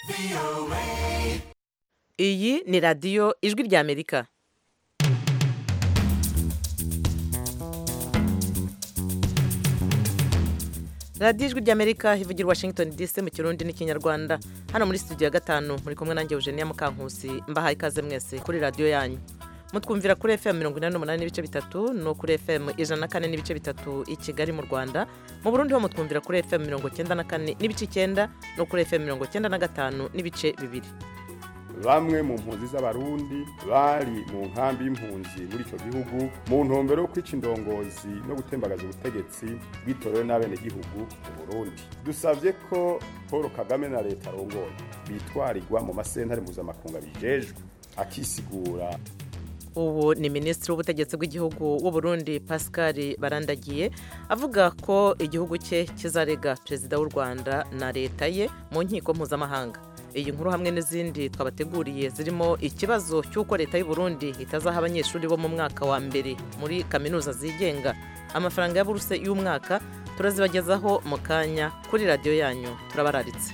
iyi ni radiyo ijwi ry'amerika radiyo ijwi ry'amerika ivugira washington dc mu kirundi n'ikinyarwanda hano muri studio ya gatanu muri kumwe nanjye eugenia mukankusi mbahaye ikaze mwese kuri radiyo yanyu mutwumvira kuri fm mirongo inani n'umunani n'ibice bitatu no kuri fm ijana na kane n'ibice bitatu i kigali mu rwanda mu burundi ho mutwumvira kuri fm mirongo icyenda na kane n'ibice icyenda no kuri fm mirongo icyenda na gatanu n'ibice bibiri bamwe mu mpunzi z'abarundi bari mu nkambi y'impunzi muri icyo gihugu mu ntumbero yo kwica indongozi no gutembagaza ubutegetsi bwitorewe n'abenegihugu mu burundi dusabye ko paul kagame na leta arongoye bitwarirwa mu masentare mpuzamakungu bijejwe akisigura ubu ni minisitiri w'ubutegetsi bw'igihugu w'u Burundi pascal barandagiye avuga ko igihugu cye kizarega perezida w'u rwanda na leta ye mu nkiko mpuzamahanga iyi nkuru hamwe n'izindi twabateguriye zirimo ikibazo cy'uko leta y'u Burundi itazaha abanyeshuri bo mu mwaka wa mbere muri kaminuza zigenga amafaranga ya buruse y'umwaka turazibagezaho mu kanya kuri radiyo yanyu turabararitse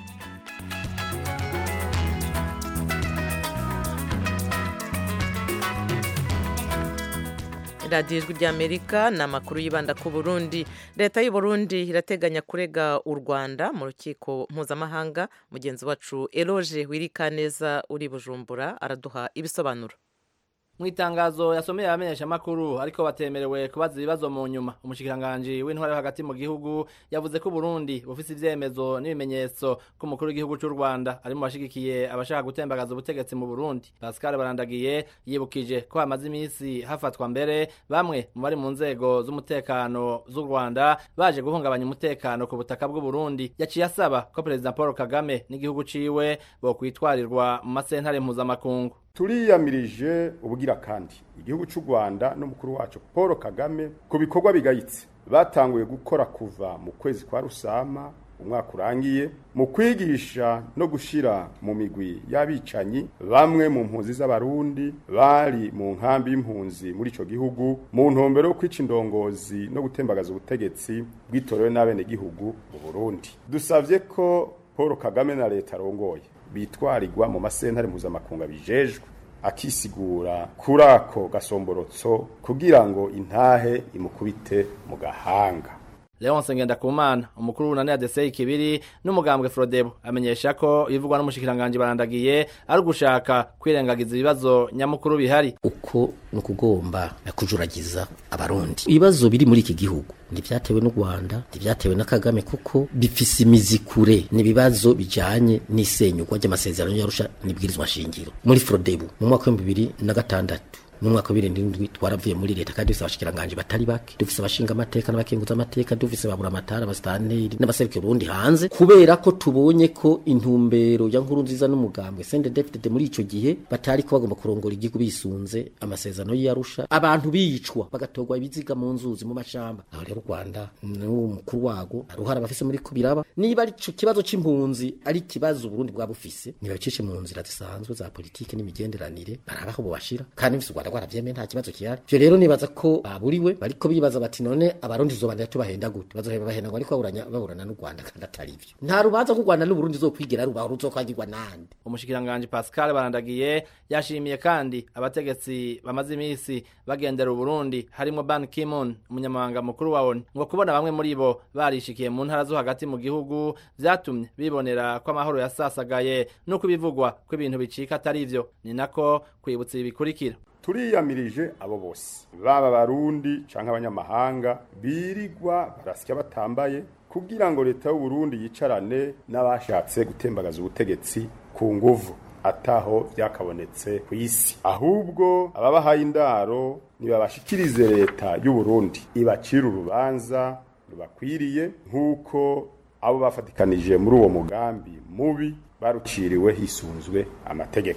radiyo ijwi ry'amerika ni amakuru yibanda ku burundi leta y'u Burundi irateganya kurega u rwanda mu rukiko mpuzamahanga mugenzi wacu eroge wirikaneza uri bujumbura araduha ibisobanuro mu itangazo yasomeye abamenyeshamakuru ariko batemerewe kubaza ibibazo mu nyuma umushikiranganji w'intwari yo hagati mu gihugu yavuze ko Burundi bufise ivyemezo n'ibimenyetso ko umukuru w'igihugu c'u Rwanda ari mu bashigikiye abashaka gutembagaza ubutegetsi mu Burundi Pascal Barandagiye yibukije ko hamaze imisi hafatwa mbere bamwe mu bari mu nzego z'umutekano z'u Rwanda baje guhungabanya umutekano ku butaka bw'u Burundi yaciye asaba ko Perezida Paul Kagame n'igihugu ciwe bokwitwarirwa mu masentare mpuzamakungu turiyamirije ubugira kandi igihugu cy'u rwanda n'umukuru wacu paul kagame ku bikorwa bigayitse batanguye gukora kuva mu kwezi kwa rusama umwaka urangiye mu kwigisha no gushyira mu migwi y'abicanyi bamwe mu mpunzi z'abarundi bari mu nkambi y'impunzi muri icyo gihugu mu ntumbero yo kwica indongozi no gutembagaza ubutegetsi bwitorewe n'abenegihugu mu burundi dusabye ko paul kagame na leta arongoye bitwarirwa mu masentare mpuzamakungu bijejwe akisigura kuri ako gasomborotso kugira ngo intahe imukubite mu gahanga Leonce Ngendakumana umukuru w'unani ya DCI Kibiri n'umugambwe Frodebo amenyesha ko ibivugwa n'umushikiranganje barandagiye ari ugushaka kwirengagiza ibibazo nyamukuru bihari uko no kugomba kujuragiza abarundi ibibazo biri muri iki gihugu ntibyatewe n'u Rwanda ntibyatewe na Kagame kuko bifise imizi kure n'ibibazo bijanye n'isenyugwa ry'amasezerano y'Arusha n'ibwirizwa shingiro muri Frodebo mu mwaka wa 2006 mu mwaka wa birindwi twaravuye muri leta kandi dufise abashikiranganje batari bake dufise abashinga amateka n'abakenguza amateka dufise babura amatara abastanteri n'abaserukira Burundi hanze kubera ko tubonye ko intumbero ya nkuru nziza n'umugambwe sende deputy muri ico gihe batari ko bagomba kurongora igihugu bisunze amasezerano y'Arusha abantu bicwa bagatorwa ibiziga mu nzuzi mu mashamba aho rero Rwanda n'umukuru wago aruhara bafise muri kubiraba niba ari ico kibazo c'impunzi ari kibazo Burundi bwa bufise niba bicishe mu nzira zisanzwe za politike n'imigenderanire barabaho bobashira kandi bifise Rwanda rwaravyemeye nta kibazo kihari ivyo rero nibaza ko baburiwe bariko bibaza bati none abarundi zobandanya tubahenda gute bazoheba bahenda ngo ariko baburanya baburana n'u Rwanda kandi atari ivyo nta rubanza ku Rwanda n'u Burundi zokwigera rubaho ruzokwagirwa nande umushikiranganje Pascal Barandagiye yashimiye kandi abategetsi bamaze imisi bagendera u Burundi harimo Ban Ki-moon umunyamabanga mukuru wa ONU ngo kubona bamwe muri bo barishikiye mu ntara zo hagati mu gihugu vyatumye bibonera ko amahoro yasasagaye nuko ibivugwa ko ibintu bicika atari ivyo ni nako kwibutsa ibikurikira turiyamirije abo bose baba barundi canke abanyamahanga birirwa barasya batambaye kugira ngo leta y'u Burundi yicarane n'abashatse gutembagaza ubutegetsi ku nguvu ataho vyakabonetse ku isi ahubwo ababahaye indaro nibabashikirize leta y'u Burundi ibacira urubanza rubakwiriye nk'uko abo bafatikanije muri uwo mugambi mubi baruciriwe hisunzwe amategeko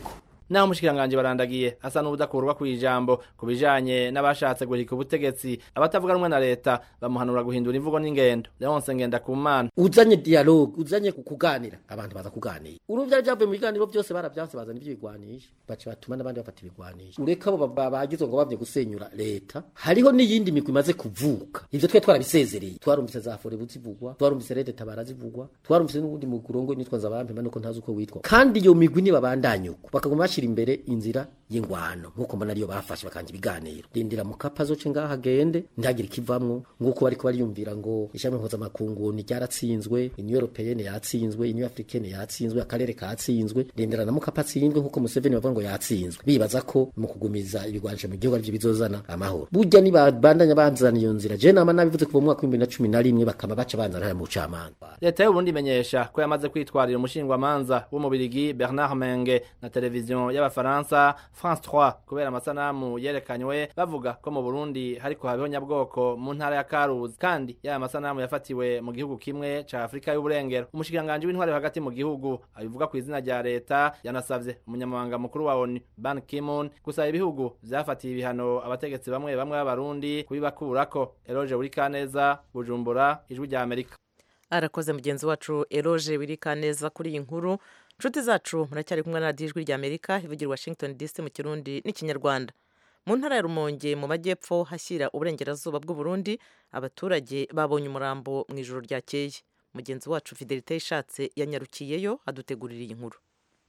naho umushikiranganje barandagiye asa n'ubudakurwa kw'ijambo ku bijanye n'abashatse guhika ubutegetsi abatavuga rumwe na leta bamuhanura guhindura imvugo n'ingendo leonse ngenda ku mana uzanye dialogue uzanye kuganira abantu baza kuganira uruvya byavuye mu biganiro byose baravyanse bazana ivyo bigwanisha baca batuma n'abandi bafata ibigwanisha ureka abo bagizwe ngo bavye gusenyura leta hariho n'iyindi migwi imaze kuvuka ivyo twe twarabisezereye twarumvise za fore buzivugwa twarumvise rede tabara zivugwa twarumvise n'ubundi mugurongo nitwa nzabampe nuko ntazi uko witwa kandi iyo migwi nibabandanya uko bakaguma bashira imbere inzira y'ingwano nk'uko mbona ariyo bafashe bakanja ibiganiro rindira mu kapa zoce ngaho agende ntihagire ikivamwo nk'uko bariko bariyumvira ngo ishami mpuzamakungu ni ryaratsinzwe inyu europeyene yatsinzwe inyu africaine yatsinzwe akarere katsinzwe rindira na mukapa atsinzwe nk'uko museveni bavuga ngo yatsinzwe bibaza ko mu kugumiza ibigwanisho mu gihugu arivyo bizozana amahoro burya nibabandanya banzana iyo nzira je nama nabivuze kuva mu mwaka w'ibihumbi na cumi na rimwe bakaba baca banzana haya mu bucamanza leta y'uburundi imenyesha ko yamaze kwitwarira umushingwamanza w'umubirigi bernard menge na televiziyo y'abafaransa france 3 kubera amasanamu yerekanywe bavuga ko mu burundi hariko habeho nyabwoko mu ntara ya karuzi kandi yaya masanamu yafatiwe mu gihugu kimwe ca afurika y'uburengero umushikiranganji w'intwari hagati mu gihugu abivuga ku izina rya leta yanasavye umunyamabanga mukuru wa onu ban kimun gusaba ibihugu vyafatiye ibihano abategetsi bamwe bamwe b'abarundi kubibakurako eroje burikaneza bujumbura ijwi rya amerika arakoze mugenzi wacu eroje wirika neza kuri iyi nkuru nshuti zacu muracyari kumwe na radiyo ijwi rya amerika ivugira washington dc mu kirundi n'ikinyarwanda mu ntara ya rumonge mu majyepfo hashyira uburengerazuba bw'uburundi abaturage babonye umurambo mu ijoro ryakeye mugenzi wacu fidelite ishatse yanyarukiyeyo adutegurira iyi nkuru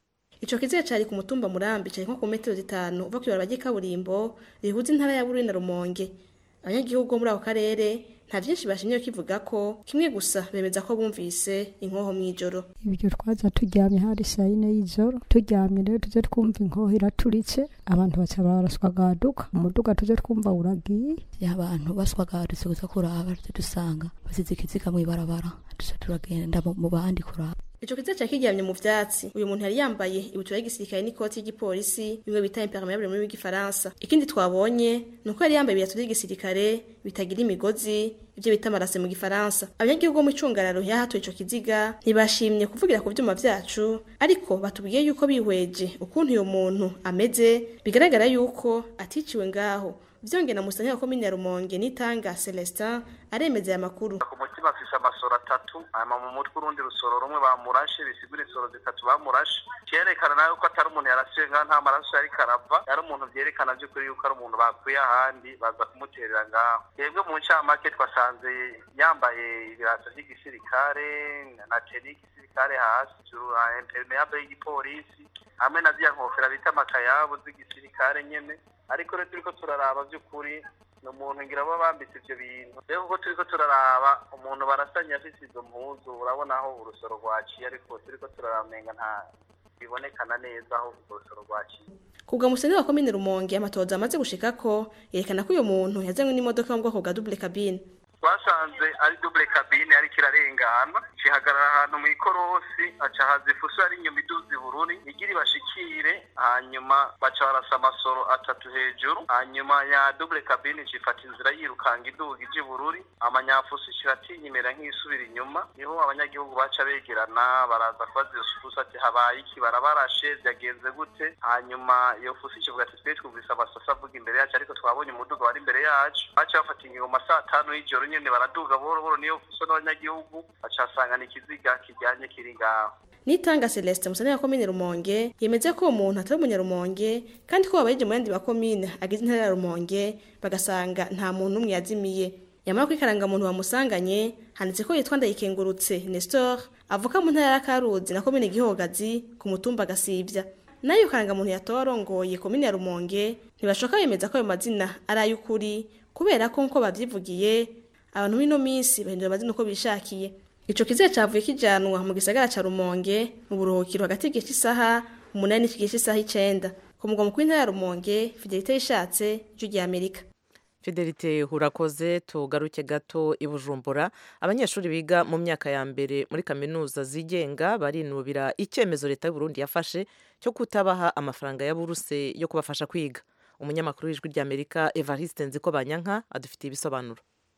Ico kiziga cari ku mutumba murambi cari nko ku metero zitanu uva kw'ibarabara ry'ikaburimbo rihuza intara ya Bururi na Rumonge. Abanyagihugu bo muri ako karere nta vyinshi bashimye kivuga ko kimwe gusa bemeza ko bumvise inkoho mw'ijoro. ibyo twaza turyamye hari saa yine y'ijoro turyamye rero tuze twumva inkoho iraturitse abantu baca baraswagaduka umuduga tuze twumva uragiye abantu baswagadutse gusa kuraba tuze dusanga basize ikiziga mw'ibarabara tuza turagenda mu mu bandi kuraba Ico kiziga cari kiryamye mu vyatsi. Uyu muntu yari yambaye ibutura y'igisirikare n'ikoti y'igipolisi bimwe bita impermeable muri w'igifaransa. Ikindi twabonye nuko yari yambaye ibirato by'igisirikare bitagira imigozi ibyo bita amarase mu gifaransa. Abanyagihugu bo mu icungararo yahatuye ico kiziga ntibashimye kuvugira ku vyuma vyacu ariko batubwiye yuko bihweje ukuntu uyo muntu ameze bigaragara yuko aticiwe ngaho. Vyongera musanya wa komine ya Rumonge nitanga Celestin aremeza aya makuru. ku mutima afise amasoro atatu hanyuma mu mutwe urundi rusoro rumwe bamurashe bisigura insoro zitatu bamurashe vyerekana nawe ko atari umuntu yarasiwe ngaho nta maraso yariko arava yari umuntu vyerekana vy'ukuri yuko ari umuntu bakuye ahandi baza kumuterera ngaho twebwe mu ncamake twasanze yambaye ibirato vy'igisirikare na teni y'igisirikare hasi juru impermeable y'igipolisi hamwe na ziriya nkofera bita amakayabu z'igisirikare nyene ariko rero turiko turaraba vy'ukuri ni umuntu ngira baba bambitse ivyo bintu rero kuko turiko turaraba umuntu barasanye afise izo mpuzu urabona aho urusoro rwaciye ariko turiko turaramenga nta bibonekana neza aho urwo rusoro rwaciye Kubwa museni wa komine Rumonge amatoza amaze gushikako yerekana ko uyo muntu yazanywe n'imodoka yo mu bwoko bwa double cabine. twasanze ari double cabine ariko irarengana cihagarara ahantu mw'ikorosi aca haza ifuso ari inyuma iduza ibururi igira ibashikire hanyuma baca barasa amasoro atatu hejuru hanyuma ya double cabine cifata inzira yirukanga iduga ija ibururi amanyafuso ciratinya imera nk'isubira inyuma niho abanyagihugu baca begerana baraza kubaza iyo fuso ati habaye iki barabarashe vyagenze gute hanyuma iyo fuso ikivuga ati twe twumvise amasaso avuga imbere yacu ariko twabonye umuduga wari imbere yacu baca bafata ingingo mu masaa atanu y'ijoro nyene baraduga buhoro buhoro niyo fuso n'abanyagihugu baca basangana ikiziga kijyanye kiri ngaho Nitanga Celeste musani wa komine Rumonge yemeza ko uwo muntu atari umunyarumonge kandi ko babayeje mu yandi makomine agize intara ya Rumonge bagasanga nta muntu umwe yazimiye. Yamara kuri karangamuntu bamusanganye handitse ko yitwa Ndayikengurutse Nestor avuka mu ntara ya Karuzi na komine Gihogazi ku mutumba Gasivya. Nayo karangamuntu yatowe arongoye komine ya Rumonge ntibashoka yemeza ko ayo mazina ari ay'ukuri kubera ko nko bavyivugiye abantu b'ino minsi bahindura amazina uko bishakiye. Ico kiziga cavuye kijanwa mu gisagara ca Rumonge mu buruhukiro hagati y'igihe cy'isaha umunani n'igihe cy'isaha icenda. Ku mugwa mukuru w'intara ya Rumonge, Fidelite Yishatse, Ijwi rya Amerika. fidelite urakoze tugaruke gato i bujumbura abanyeshuri biga mu myaka ya mbere muri kaminuza zigenga barinubira icyemezo leta y'uburundi yafashe cyo kutabaha amafaranga ya buruse yo kubafasha kwiga umunyamakuru w'ijwi ry'amerika evariste nziko banyanka adufitiye ibisobanuro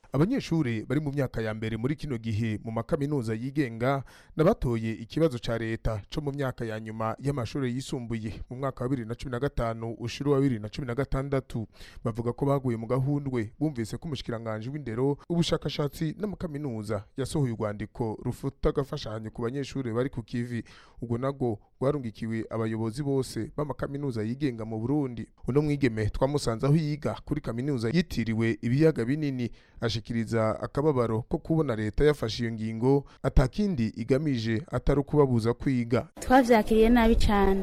abanyeshuri bari mu myaka ya mbere muri kino gihe mu makaminuza yigenga nabatoye ikibazo ca leta co mu myaka ya nyuma y'amashuri yisumbuye mu mwaka wa bibiri na cumi na gatanu ushuru wa bibiri na cumi na gatandatu bavuga ko baguye mu gahundwe bumvise ko umushikiranganji w'indero ubushakashatsi n'amakaminuza yasohoye urwandiko rufuta agafashanyo ku banyeshuri bari ku kivi ubwo nabwo rwarungikiwe abayobozi bose b'amakaminuza yigenga mu burundi uno mwigeme twamusanze aho yiga kuri kaminuza yitiriwe ibiyaga binini ashikiriza akababaro ko kubona leta yafashe iyo ngingo atakindi igamije atari ukubabuza kwiga twavyakiriye nabi cyane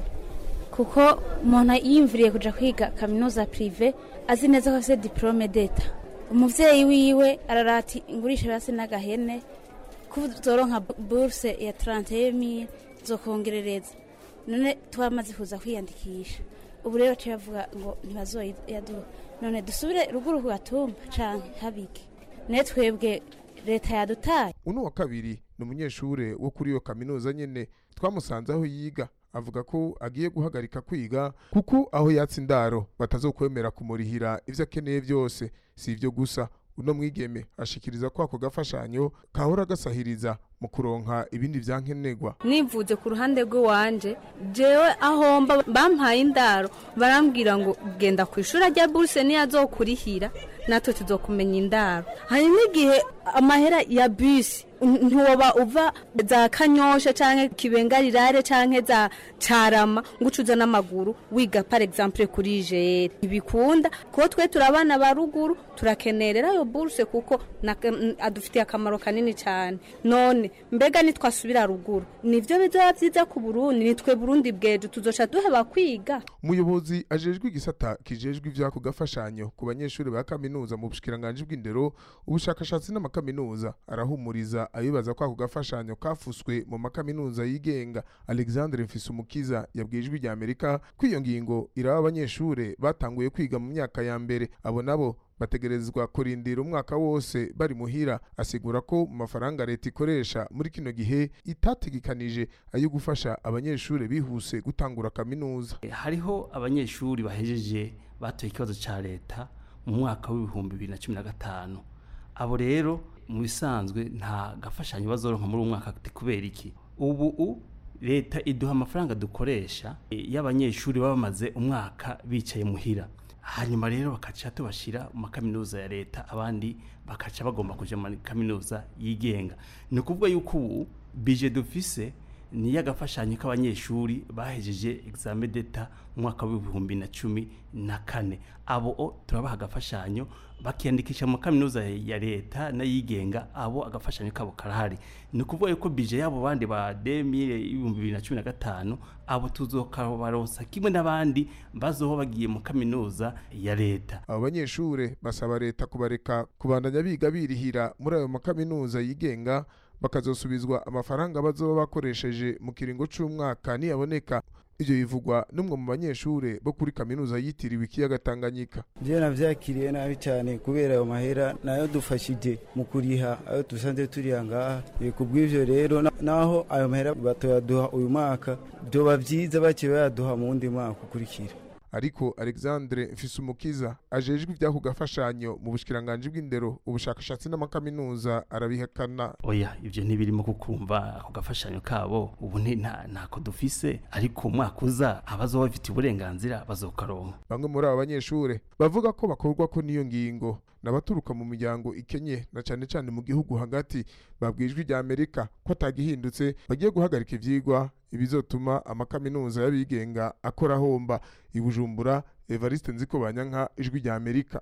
kuko umuntu yiyumviriye kuja kwiga kaminuza prive azi neza ko afite diplome d'etat umuvyeyi wiwe ararati ingurisha basi n'agahene ko uzoronka bourse ya 31000 zokongerereza none twamaze kuza kwiyandikisha ubu rero baciye bavuga ngo ntibazoyaduha none dusubire ruguru ku gatumba canke habike ne twebwe leta yadutaye uno wa kabiri ni umunyeshure wo kuri iyo kaminuza nyene twamusanze aho yiga avuga ko agiye guhagarika kwiga kuko aho yatse indaro batazokwemera kumurihira ivyo akeneye vyose si ivyo gusa uno mwigeme ashikiriza ko ako gafashanyo kahora gasahiriza mu kuronka ibindi vyankenerwa nivuze ku ruhande rw'iwanje jewe aho mba bampaye indaro barambwira ngo genda ku ishuri rya buruse niyo azokurihira natwe tuzokumenya indaro hari n'igihe amahera ya bisi ntiwoba uva za kanyosha canke kibengarirare canke za carama ngo ucuza n'amaguru wiga par exemple kuri jere ntibikunda kuko twe turi abana ba ruguru turakenerera ayo buruse kuko adufitiye akamaro kanini cyane none mbega nitwasubira ruguru nivyo bizoba vyiza ku burundi nitwe burundi bwejo tuzoca duheba kwiga umuyobozi ajejwe igisata kijejwe ivyako gafashanyo ku banyeshuri ba kaminuza mu bushikiranganji bw'indero ubushakashatsi n'amakaminuza arahumuriza abibaza ko ako gafashanyo kafuswe mu makaminuza yigenga alexandre mfisumukiza yabwiye ijwi rya amerika ko iyo ngingo iraba abanyeshure batanguye kwiga mu myaka ya mbere abo nabo bategerezwa kurindira umwaka wose bari muhira asigura ko mu mafaranga leta ikoresha muri kino gihe itategekanije ayo gufasha abanyeshuri bihuse gutangura kaminuza hariho abanyeshuri bahejeje batoye ikibazo cya leta mu mwaka w'ibihumbi bibiri na cumi na gatanu abo rero mu bisanzwe nta gafashanyo bazoronka muri uwo mwaka kubera iki ubu leta iduha amafaranga dukoresha y'abanyeshuri baba bamaze umwaka bicaye muhira hanyuma rero bakaca tubashyira mu makaminuza ya leta abandi bakaca bagomba kujya mu kaminuza yigenga ni ukuvuga yuko ubu bije dufise ni iy'agafashanyo k'abanyeshuri bahejeje examen d'etat mu mwaka w'ibihumbi na cumi na kane abo turabaha agafashanyo bakiyandikisha mu kaminuza ya leta n'ayigenga abo agafashanyo kabo karahari ni ukuvuga yuko bije y'abo bandi ba demire y'ibihumbi bibiri na cumi na gatanu abo tuzokabaronsa kimwe n'abandi bazoba bagiye mu kaminuza ya leta abo banyeshure basaba leta kubareka kubandanya biga birihira muri ayo makaminuza yigenga bakazosubizwa amafaranga bazoba bakoresheje mu kiringo c'umwaka niyaboneka ivyo bivugwa n'umwe mu banyeshure bo kuri kaminuza yitiriwe ikiyaga Tanganyika je navyakiriye nabi cyane kubera ayo mahera nayo dufashije mu kuriha ayo dusanze turiha ngaha kubw'ivyo rero naho ayo mahera batoyaduha uyu mwaka vyoba vyiza baciye bayaduha mu wundi mwaka ukurikira ariko Alexandre Mfisumukiza ajejwe ivyako gafashanyo mu bushikiranganje bw'indero ubushakashatsi n'amakaminuza arabihakana oya ivyo ntibirimo kukumva ako gafashanyo kabo ubu ntako dufise ariko umwaka uza abazoba bafite uburenganzira bazokaronka bamwe muri aba banyeshure bavuga ko bakorwa ko n'iyo ngingo n'abaturuka mu miryango ikenye na cane cane mu gihugu hagati babwijwe rya Amerika ko atagihindutse bagiye guhagarika ivyigwa ibizotuma amakaminuza y'abigenga akora homba ibujumbura Evariste Nziko Banyanka ijwi rya Amerika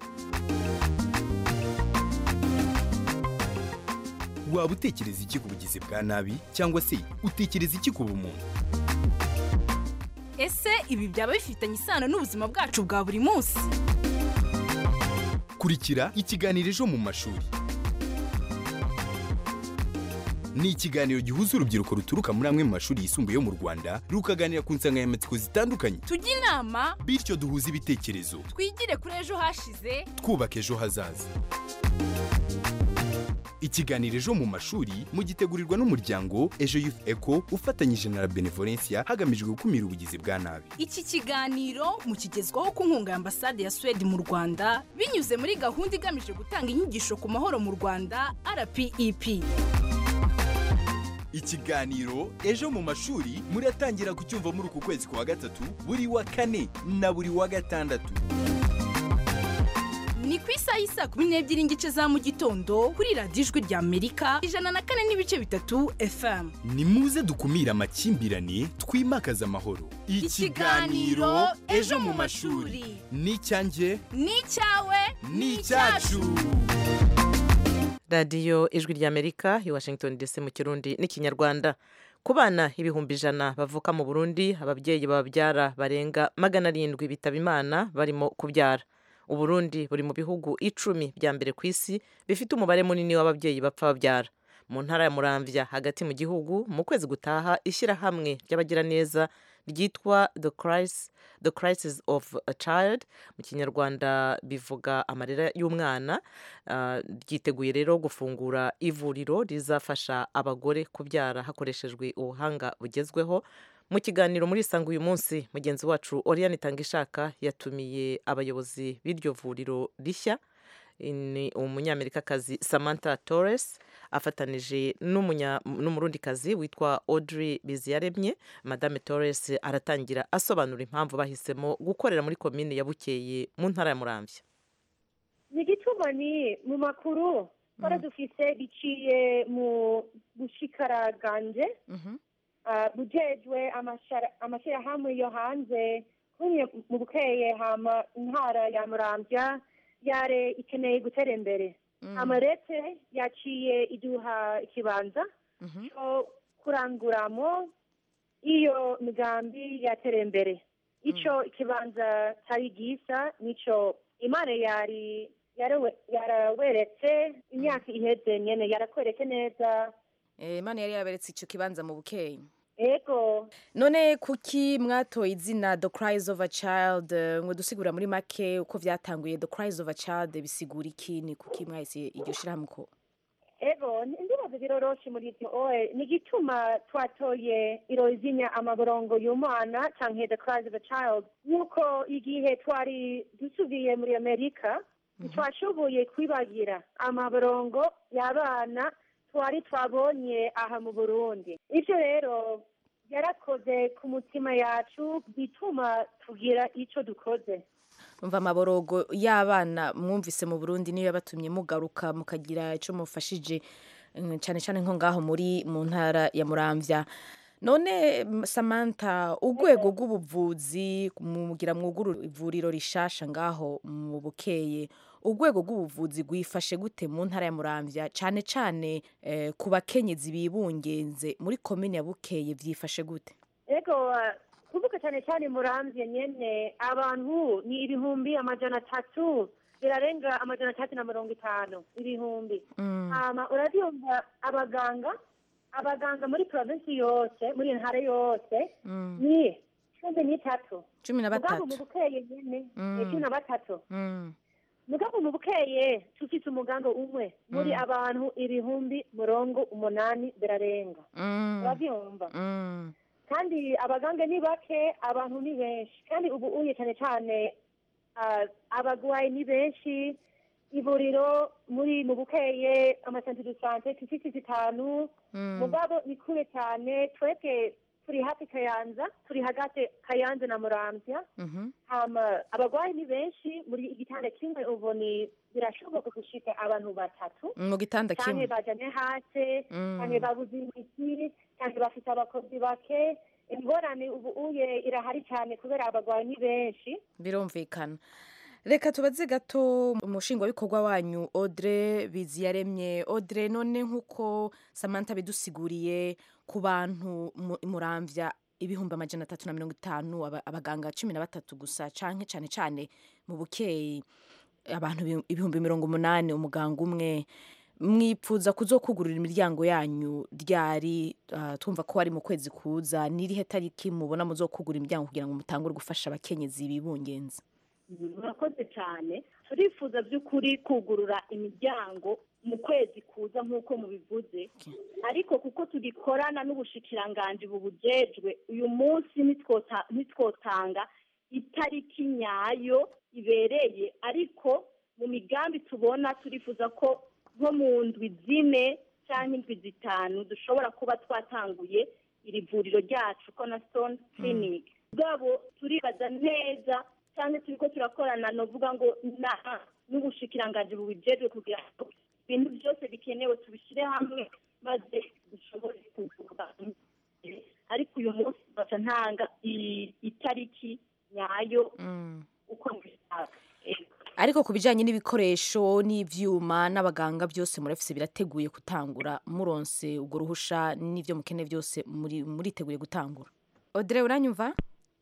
waba utekereza iki ku bugizi bwa nabi cyangwa se utekereza iki ku bumuntu ese ibi byaba bifitanye isano n'ubuzima bwacu bwa buri munsi kurikira ikiganiro ejo mu mashuri ni ikiganiro gihuza urubyiruko ruturuka muri amwe mu mashuri yisumbuye yo mu rwanda rukaganira ku nsanganyamatsiko zitandukanye tujye inama bityo duhuze ibitekerezo twigire kuri ejo hashize twubaka ejo hazaza ikiganiro ejo mu mashuri mugitegurirwa n'umuryango ejo youth eco ufatanyije na la benevolencia hagamijwe gukumira ubugizi bwa nabi iki kiganiro mukigezwaho ku nkunga ya ambasade ya suwede mu rwanda binyuze muri gahunda igamije gutanga inyigisho ku mahoro mu rwanda rpep ikiganiro ejo mu mashuri muratangira kucyumva muri uku kwezi kwa gatatu buri wa kane na buri wa gatandatu ni ku isaha y'isa kumi n'ebyiri n'igice za mu gitondo kuri radiyo ijwi rya amerika ijana na kane n'ibice bitatu fm ni muze dukumire amakimbirane twimakaze amahoro Ikiganiro Ejo mu mashuri. ni icyanjye ni icyawe ni icyacu radiyo ijwi ry'amerika i washington dc mu kirundi n'ikinyarwanda ku bana ibihumbi ijana bavuka mu burundi ababyeyi bababyara barenga magana arindwi bitaba imana barimo kubyara uburundi buri mu bihugu icumi bya mbere ku isi bifite umubare munini w'ababyeyi bapfa babyara mu ntara ya muramvya hagati mu gihugu mu kwezi gutaha ishyirahamwe ry'abagiraneza ryitwa the crisis, the crisis of a child mu kinyarwanda bivuga amarira y'umwana uh, ryiteguye rero gufungura ivuriro rizafasha abagore kubyara hakoreshejwe ubuhanga bugezweho mu kiganiro muri isanga uyu munsi mugenzi wacu oriane itangishaka yatumiye abayobozi b'iryo vuriro rishya ni umunyamerikakazi samantha torres afatanije n'umurundikazi witwa audrey biziyaremye madame torres aratangira asobanura impamvu bahisemo gukorera muri komine ya bukeye mu ntara ya muramvya ni igituma ni mu makuru twari dufise biciye mu bushikaraganje bujejwe amashyirahamwe yo hanze kumwe mu bukeye hama intara ya muramvya yare ikeneye gutera imbere amarete yaciye iduha ikibanza cyo kuranguramo iyo migambi yatera imbere icyo ikibanza cyari gisa nicyo imana yari yaraweretse imyaka iheze nyine yarakweretse neza imana yari yaraberetse icyo kibanza mu bukeye ego none kuki mwatoye izina the cries of a child ngo dusigura muri make uko byatanguye the cries of a child bisigura iki ni kuki mwahise iryo shyirahamwe ko ego ndibaza biroroshe muri ibyo oe ni igituma twatoye irozinya amaborongo y'umwana canke the cries of a child nuko igihe twari dusubiye muri amerika twashoboye kwibagira amaborongo y'abana twari twabonye aha mu burundi ibyo rero yarakoze ku mutima yacu bituma tugira icyo dukoze umva amaborogo y'abana mwumvise mu burundi niyo yabatumye mugaruka mukagira icyo mufashije cyane cyane nko ngaho muri mu ntara ya muramvya none samantha urwego rw'ubuvuzi mugira mwuguru ivuriro rishasha ngaho mu bukeye urwego rw'ubuvuzi rwifashe gute mu ntara ya muramvya cyane cyane ku bakenyezi bibungenze muri komine ya bukeye byifashe gute ego kuvuga cyane cyane muramvye nyene abantu ni ibihumbi amajana atatu birarenga amajana atatu na mirongo itanu ibihumbi hama urabyumva abaganga abaganga muri provinsi yose muri iyo ntara yose ni cumi n'itatu cumi na batatu mu bukeye nyene cumi na batatu mugabo mu bukeye tufite umuganga umwe muri abantu ibihumbi murongo umunani birarenga urabyumva kandi abaganga ni bake abantu ni benshi kandi ubu uye cyane cyane abagwayi ni benshi ivuriro muri mu bukeye amasantere de sante tufite zitanu mugabo ni kure cyane twebwe turi hafi kayanza turi hagati kayanza na muramvya hama abagwayi ni benshi muri igitanda kimwe ubu ni birashoboka gushika abantu batatu mu gitanda kimwe canke bajanye hasi canke babuze imiti canke bafite abakozi bake ingorane ubu uye irahari cyane kubera abagwayi ni benshi birumvikana reka tubaze gato umushingwabikorwa wanyu audre biziyaremye audre none nk'uko samantha bidusiguriye ku bantu muramvya ibihumbi amajana atatu na mirongo itanu abaganga cumi na batatu gusa canke cane cane mu bukeyi abantu ibihumbi mirongo umunani umuganga umwe mwipfuza kuzokugurira imiryango yanyu ryari uh, twumva ko ari mu kwezi kuza n'irihe tariki mubona muzokugura imiryango kugira ngo mutangure gufasha abakenyezi bibungenza murakoze cyane turifuza by'ukuri kugurura imiryango mu kwezi kuza nk'uko mubivuze ariko kuko tugikorana n'ubushikiranganji bubujejwe uyu munsi nitwota- nitwotanga itariki nyayo ibereye ariko mu migambi tubona turifuza ko nko mu ndwi zine cyangwa indwi zitanu dushobora kuba twatanguye iri vuriro ryacu cornerstone clinic bwabo turibaza neza cyangwa turiko turakorana novuga ngo na- n'ubushikiranganji bubijejwe kugira ngo ibintu byose bikenewe tubishyire hamwe maze dushobore kuvura ariko uyu munsi baca ntanga i- itariki nyayo uko mbishaka Ego. ariko ku bijyanye n'ibikoresho n'ibyuma n'abaganga byose murafise birateguye gutangura muronse ubwo ruhusha n'ibyo mukeneye byose muri muriteguye gutangura odire uranyumva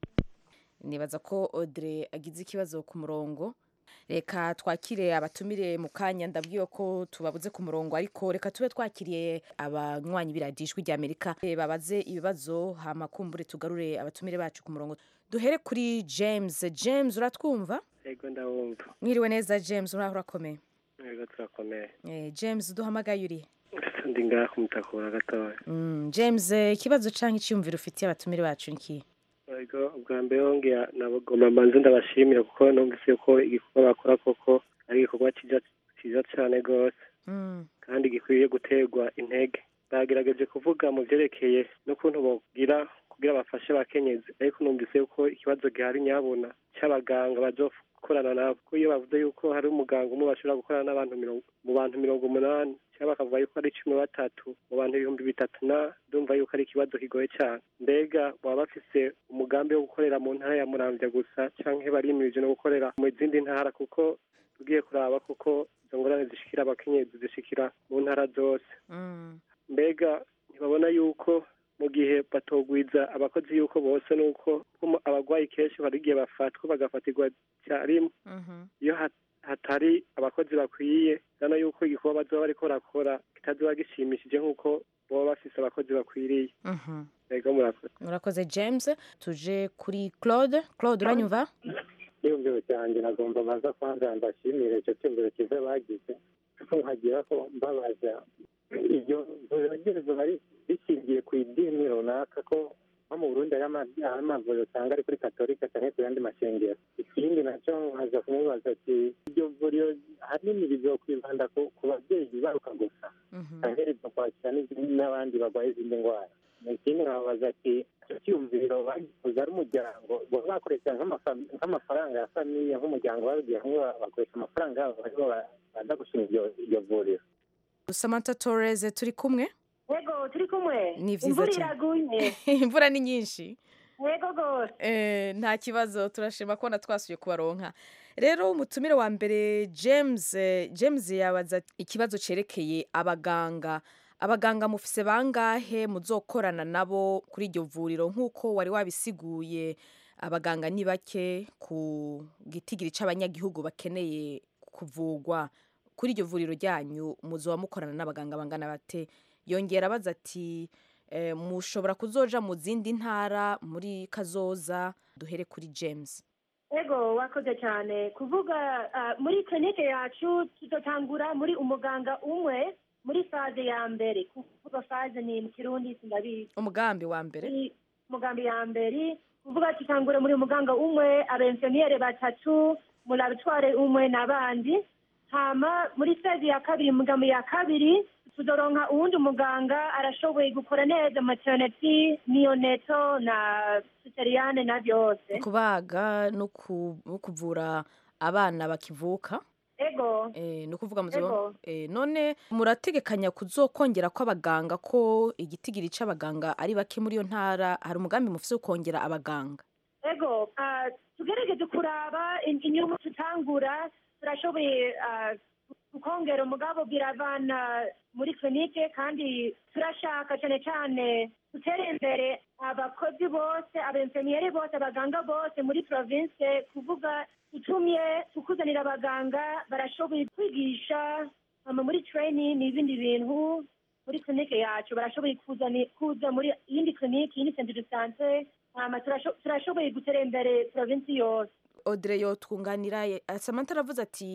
nibaza ko odire agize ikibazo ku murongo reka twakire abatumire mu kanya ndabwiwe ko tubabuze ku murongo ariko reka tube twakiriye abanywanyi biradijwi rya amerika Eh, babaze ibibazo hama kumbure tugarure abatumire bacu ku murongo duhere kuri james james uratwumva Ego ndabumva. mwiriwe neza james uraho urakomeye Ego turakomeye. Eh, james duhamagaye uri Ndi ngaha kumutakura gatoya. Mm, james eh, ikibazo canke icyumviro ufitiye abatumire bacu niki Ego ubwa mbere hongera nabagomba mbanze ndabashimira kuko numvise ko igikorwa bakora koko ari igikorwa cyiza cyiza cyane rwose Mm, kandi gikwiye guterwa intege. Bagerageje kuvuga mu byerekeye n'ukuntu bogira kugira bafashe abakenyezi ariko numvise ko ikibazo gihari nyabona cy'abaganga bazokorana nabo kuko iyo bavuze yuko hari umuganga umwe bashobora gukorana n'abantu mirongo mu bantu mirongo umunani cyangwa bakavuga yuko ari cumi na batatu mu bantu ibihumbi bitatu na ndumva yuko ari ikibazo kigoye cyane mbega baba bafise umugambi wo gukorera mu ntara ya muramvya gusa canke barimirije no gukorera mu zindi ntara kuko tugiye kuraba kuko izo ngorane zishikira abakenyezi zishikira mu ntara zose mm, mbega ntibabona yuko mu gihe batogwiza abakozi yuko bose nuko ko abarwayi kenshi hari igihe bafatwa bagafatirwa icyarimwe mhm. iyo hat- hatari abakozi bakwiye urabona yuko igikorwa bazoba bariko barakora kitazoba gishimishije nk'uko baba bafise abakozi bakwiriye Mhm. ego murakoze murakoze james tuje kuri claude claude uranyumva icyumviro cyanjye nagomba baza kwanza mbashimire icyo cyumviro cyiza bagize nkagira ko mbabaza iryo vuriro bari rishingiye ku idini runaka ko nko mu burundi hari ama- hari amavuriro usanga ari kuri katolika cyangwa ku yandi mashengero ikindi nacyo nkaza kumubaza ati iryo vuriro ahanini rizokwibanda ku ku babyeyi bibaruka gusa cyangwa rizokwakira n'izindi- n'abandi barwaye izindi ndwara ikindi nkababaza ati icyo cyumviro bagikoze ari umuryango baba bakoresha nk'amafa- nk'amafaranga ya famiye nk'umuryango babigiye hamwe bakoresha amafaranga yabo aribo ba- baza gushinga iryo- iryo vuriro samantha torres turi kumwe Ego turi kumwe Ni vyiza imvura cyane. iraguye imvura ni nyinshi Ego gose Eh, nta kibazo turashima kubona twasuye kubaronka rero umutumire wa mbere james eh, james yabaza ikibazo cerekeye abaganga abaganga mufise bangahe muzokorana nabo kuri iryo vuriro nk'uko wari wabisiguye abaganga ni bake ku gitigiri c'abanyagihugu bakeneye kuvugwa kuri iryo vuriro ryanyu muzoba mukorana n'abaganga bangana bate yongera abaza ati eh, mushobora kuzoja mu zindi ntara muri kazoza duhere kuri james ego wakoze cyane kuvuga ah, muri klinike yacu tutotangura muri umuganga umwe muri faze ya mbere kuvuga faze ni mu kirundi sindabizi umugambi wa mbere Muri umugambi ya mbere kuvuga tutangura muri umuganga umwe abenseniyere batatu mu laboratoire umwe n'abandi hama muri faze ya kabiri umugambi ya kabiri tuzoronka uwundi muganga arashoboye gukora neza maternity neonatal na cesareane na byose kubaga no ku- no kuvura abana bakivuka ego Eh, ni ukuvuga Ego. muzo eh, none murategekanya kuzokongera kw'abaganga ko igitigiri c'abaganga ari bake muri iyo ntara hari umugambi mufise wo kongera abaganga ego ah, tugerageze kuraba in- inyungu tutangura turashoboye ah, kukongera umugabo biravana muri klinike kandi turashaka cyane cyane gutera imbere abakozi bose abenseniyeri bose abaganga bose muri province kuvuga itumye tukuzanira abaganga barashoboye kwigisha hama muri training n'ibindi bintu muri klinike yacu barashoboye kuzani- kuza muri iyindi klinike iyindi centre de sante hama turasho- turashoboye gutera imbere provinsi yose Audrey yotwunganira ye- Samantha aravuze ati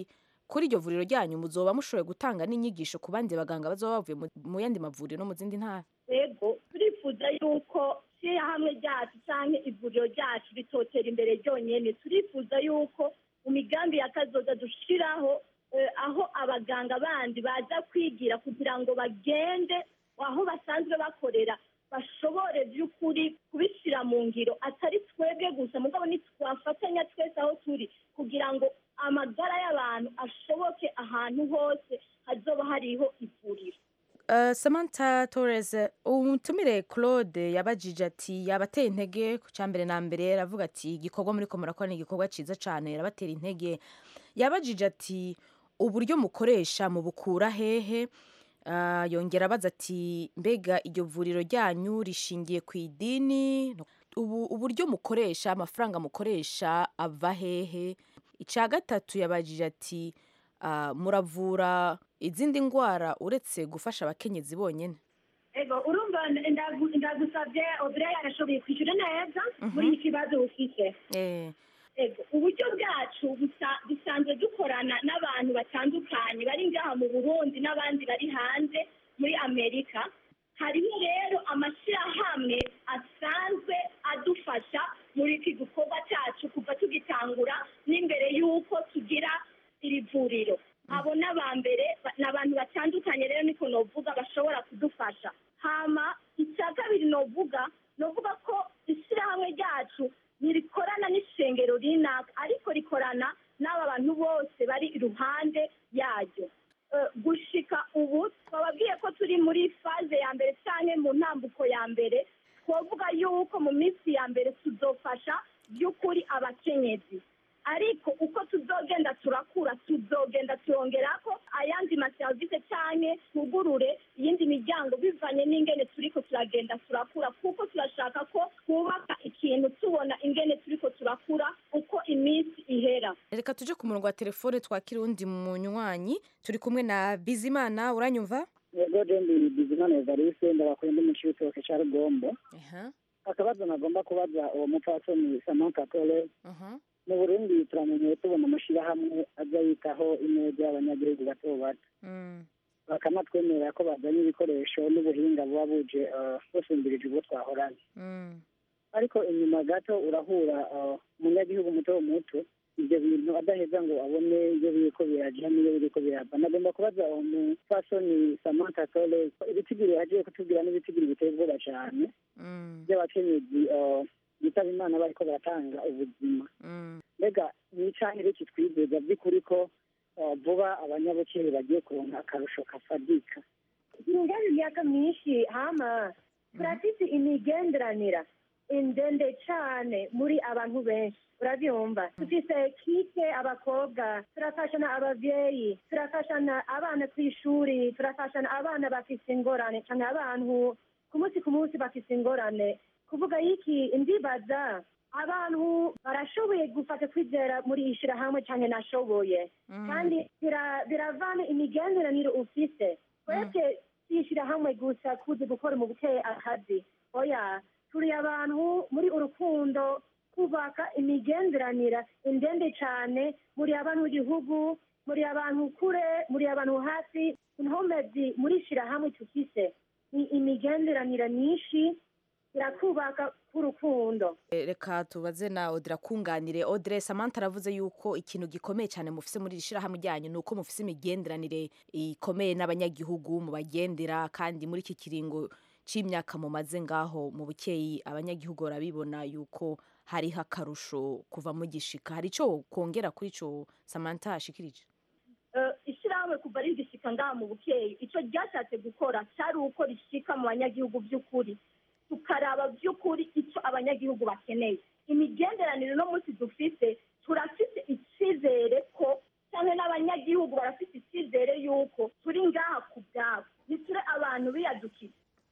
kuri iryo vuriro ryanyu muzoba mushoboye gutanga n'inyigisho ku bandi baganga bazoba bavuye mu- mu yandi mavuriro no mu zindi ntara yego turifuza yuko hamwe ryacu cyangwa ivuriro ryacu ritotera imbere ryonyine turifuza yuko mu migambi ya kazoza dushiraho eh, aho abaganga bandi baza kwigira kugira ngo bagende aho basanzwe bakorera bashobore by'ukuri kubishyira mu ngiro atari twebwe gusa mugabo ntitwafatanya twese aho turi kugira ngo amagara y'abantu ashoboke ahantu hose hazoba hariho ivuriro Uh, Samantha Torres umutumire Claude yabajije ati yabateye intege ku cyambere na mbere aravuga ati igikorwa muri ko murakora ni igikorwa ciza cyane yarabatera intege yabajije ati uburyo mukoresha mu bukura hehe uh, yongera abaza ati mbega iryo vuriro ryanyu rishingiye ku idini ubu uburyo mukoresha amafaranga mukoresha ava hehe icya gatatu yabajije ati uh, muravura izindi ndwara uretse gufasha abakenyezi bonyine ego urumva ndagu- ndagusabye obire yarashoboye kwishyura neza muri iki kibazo ufite eh ego uburyo bwacu busa- dusanzwe dukorana n'abantu batandukanye bari ngaha mu burundi n'abandi bari hanze muri amerika hariho rero amashyirahamwe asanzwe adufasha muri iki gikorwa cyacu kuva tugitangura n'imbere y'uko tugira iri vuriro abo ni aba mbere ba- ni abantu batandukanye rero niko novuga bashobora kudufasha hama icya kabiri novuga novuga ko ishyirahamwe ryacu ntirikorana n'ishengero rinaka ariko rikorana n'aba bantu bose bari iruhande yaryo Eh, gushika ubu twababwiye ko turi muri faze ya mbere cyangwa mu ntambuko ya mbere twavuga yuko mu minsi ya mbere tuzofasha by'ukuri abakenyezi ariko uko tuzogenda turakura tuzogenda turongera ko ayandi maserivisi cyane tugurure iyindi miryango bivanye n'ingene turiko turagenda turakura kuko turashaka ko twubaka ikintu tubona ingene turiko turakura uko iminsi ihera reka tuje ku murongo wa telefone twakira uwundi munywanyi turi kumwe na bizimana uranyumva yego jendi bizimana evariste ndabakuye ndi mu cibitoke ca rugombo aha akabazo nagomba kubaza uwo mupfasoni samantha tore aha mu burundi turamenyeye tubona amashirahamwe aza yitaho ineza y'abanyagihugu bato bato Mm. bakanatwemerera ko bazanye ibikoresho n'ubuhinga buba buje eh, busumbirije ubwo twahoranye Mm. ariko inyuma gato urahura eh, umunyagihugu muto muto ibyo bintu adaheza ngo abone ibyo biriko biraja n'iyo biriko birava nagomba kubaza umupfasoni samantha tore ibitigiri yagiye kutubwira n'ibitigiri biteye ubwoba cane Mm. by'abakenyezi eh, bitaba imana bariko baratanga ubuzima Mm. mbega ni icahire kitwizeza by'ukuri ko eh, vuba abanyabukere bagiye kuronka akarusho kafadika ingari imyaka myinshi hama turafite imigenderanira indende cyane muri abantu benshi urabyumva dufite kike abakobwa turafashana ababyeyi turafashana abana ku ishuri turafashana abana bafite ingorane cyane abantu ku munsi ku munsi bafite ingorane kuvuga iki ndibaza abantu barashoboye gufata kwizera muri iyi shyirahamwe cyane nashoboye kandi bira- biravana imigenderanire ufise twebwe twishyira hamwe gusa kuzi gukora mu bukeye akazi oya turi abantu muri urukundo kubaka imigenderanire indende cyane muri abantu b'igihugu muri abantu kure muri abantu hafi inkomezi muri shyirahamwe tufise ni imigenderanire myinshi irakubaka k'urukundo Eh, reka tubaze na odira kunganire odire samantha aravuze yuko ikintu gikomeye cyane mufise muri iri shirahamwe ryanyu ni uko mufise imigenderanire ikomeye n'abanyagihugu mubagendera kandi muri iki kiringo c'imyaka mumaze ngaho mu bukeyi abanyagihugu barabibona yuko hariho akarusho kuva mugishika hari ico kongera kuri ico samantha ashikirije Eh, ishyirahamwe kuva rigishika ngaha mu bukeyi icyo ryashatse gukora cyari uko rishika mu banyagihugu by'ukuri tukaraba by'ukuri icyo abanyagihugu bakeneye imigenderanire no munsi dufite turafite icyizere ko cyangwa n'abanyagihugu barafite icyizere y'uko turi ngaha ku byabo ntituri abantu biyadukiye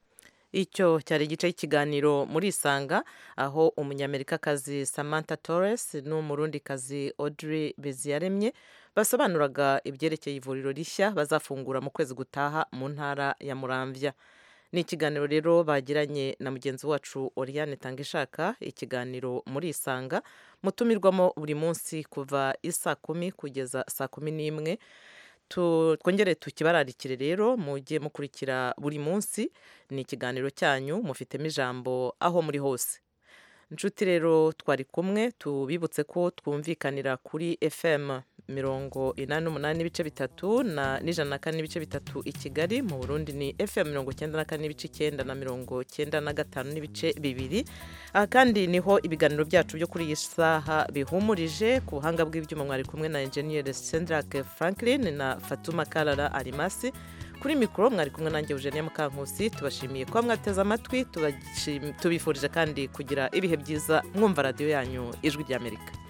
icyo cyari igice cy'ikiganiro muri isanga aho umunyamerikakazi samantha torres n'umurundikazi audrey beziyaremye basobanuraga ibyerekeye ivuriro rishya bazafungura mu kwezi gutaha mu ntara ya muramvya ni ikiganiro rero bagiranye na mugenzi wacu Oriane Tangishaka ikiganiro muri isanga mutumirwamo buri munsi kuva isa kumi kugeza saa kumi n'imwe twongere tukibararikire rero mujye mukurikira buri munsi ni ikiganiro cyanyu mufitemo ijambo aho muri hose inshuti rero twari kumwe tubibutse ko twumvikanira kuri fm mirongo inani n'umunani n'ibice bitatu na n'ijana na kane n'ibice bitatu i kigali mu burundi ni fm mirongo icyenda na kane n'ibice icyenda na mirongo icyenda na gatanu n'ibice bibiri aha kandi niho ibiganiro byacu byo kuri iyi saha bihumurije ku buhanga bw'ibyuma mwari kumwe na enjeniyeri sendrake franklin na fatuma karara arimasi kuri mikoro mwari kumwe nanjye eugenie mukankusi tubashimiye kuba mwateze amatwi tubifurije kandi kugira ibihe byiza mwumva radiyo yanyu ijwi ry'amerika